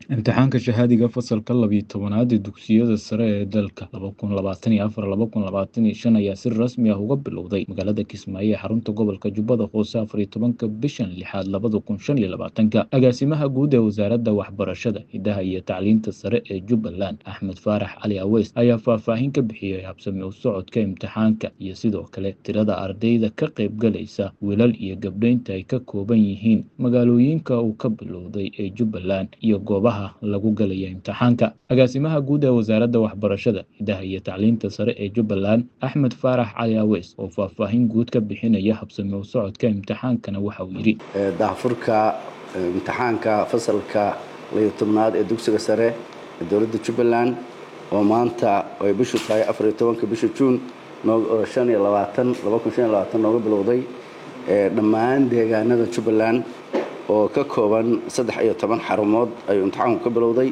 Imtixaanka shahaadiga fasalka labiyo tobnaad ee dugsiyada sare ee dalka laba kun labaatan iyo afar laba kun labaatan iyo shan ayaa si rasmi ah uga bilowday magaalada Kismaayo ee xarunta gobolka Jubbada Hoose afar iyo tobanka bishan lixaad labada kun shan iyo labaatanka agaasimaha guud ee wasaaradda waxbarashada hidaha iyo tacliinta sare ee Jubbaland Axmed Faarax Cali Aweys ayaa faahfaahin ka bixiyey habsami u socodka imtixaanka iyo sidoo kale tirada ardayda ka qaybgalaysa wiilal iyo gabdhaynta ay ka kooban yihiin magaalooyinka uu ka bilowday ee Jubbaland iyo goobaha lagu galaya imtixaanka agaasimaha guud ee wasaaradda waxbarashada hidaha iyo tacliinta sare ee Jubbaland Axmed Faarax Cali Aweys oo faahfaahin guud ka bixinaya habsami u socodka imtixaankana waxa uu yidhi daahfurka imtixaanka fasalka layo tobnaad ee dugsiga sare ee dowladda Jubbaland oo maanta ay bishu tahay afar iyo tobanka bisha Juun shan iyo labaatan laba kun shan iyo labaatan nooga bilowday dhammaan deegaanada Jubbaland oo ka kooban saddex iyo toban xarumood ayuu imtixaanku ka bilowday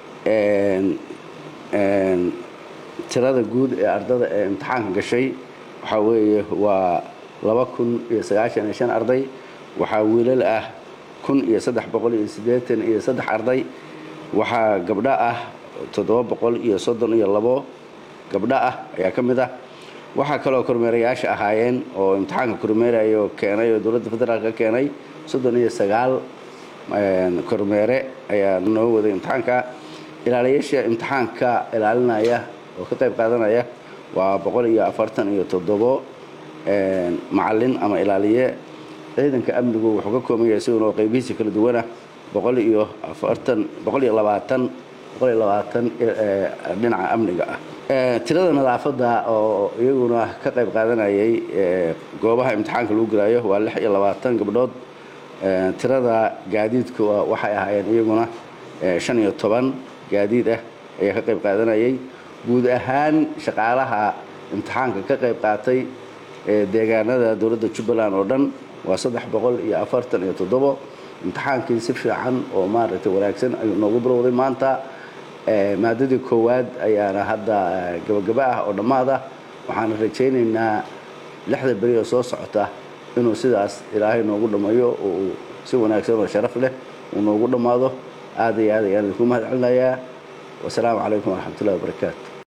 tirada guud ee ardada ee imtixaanka gashay waxaa weeye waa laba kun iyo sagaashan iyo shan arday waxaa wiilal ah kun iyo saddex boqol iyo siddeetan iyo saddex arday waxaa gabdho ah toddoba boqol iyo soddon iyo labo gabdho ah ayaa ka mid ah waxaa kaloo kormeerayaasha ahaayeen oo imtixaanka kormeerayo keenay oo dowladda federaalk ka keenay soddon iyo sagaal kormeere ayaa noo waday imtixaanka ilaaliyaasha imtixaanka ilaalinaya oo ka qayb qaadanaya waa boqol iyo afartan iyo toddobo macalin ama ilaaliye ciidanka amnigu wuxuu ka kooban yahay isaguna oo qaybihiisa kala duwana boqol iyo afartan boqol iyo labaatan boqol iyo labaatan dhinaca amniga ah tirada nadaafadda oo iyaguna ka qayb qaadanayay goobaha imtixaanka lagu gelaayo waa lix iyo labaatan gabdhood tirada gaadiidka waxay ahaayeen iyaguna shan iyo toban gaadiid ah ayaa ka qayb qaadanayay guud ahaan shaqaalaha imtixaanka ka qayb qaatay deegaanada dowladda jubbaland oo dhan waa saddex boqol iyo afartan iyo toddobo imtixaankii si fiican oo maaragtay wanaagsan ayuu noogu bilowday maanta maadadii koowaad ayaana hadda gabagaba ah oo dhammaad ah waxaana rajaynaynaa lixda beri oo soo socota inuu sidaas ilaahay noogu dhammeeyo oo uu si wanaagsan oo sharaf leh uu noogu dhammaado aad iyo aad ayaan idinku mahad celinayaa wasalaamu calaykum waraxmatullahi wabarakaatu